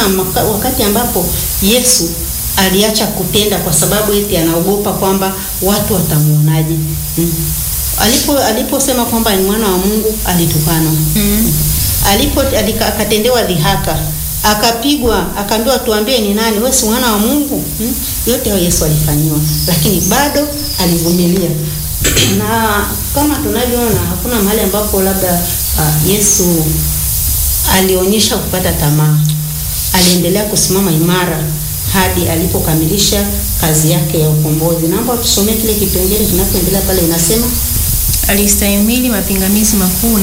maka- wakati ambapo Yesu aliacha kutenda kwa sababu eti anaogopa kwamba watu watamuonaje. Mm. Alipo aliposema kwamba ni mwana wa Mungu alitukanwa. Mm. Alipo alika- akatendewa dhihaka, akapigwa, akaambiwa tuambie ni nani, wewe si mwana wa Mungu? Mm. Yote hayo Yesu alifanyiwa, lakini bado alivumilia. na kama tunavyoona hakuna mahali ambapo labda uh, Yesu alionyesha kupata tamaa. Aliendelea kusimama imara hadi alipokamilisha kazi yake ya ukombozi. Naomba tusomee kile kipengele kinachoendelea pale, inasema Alistahimili mapingamizi makuu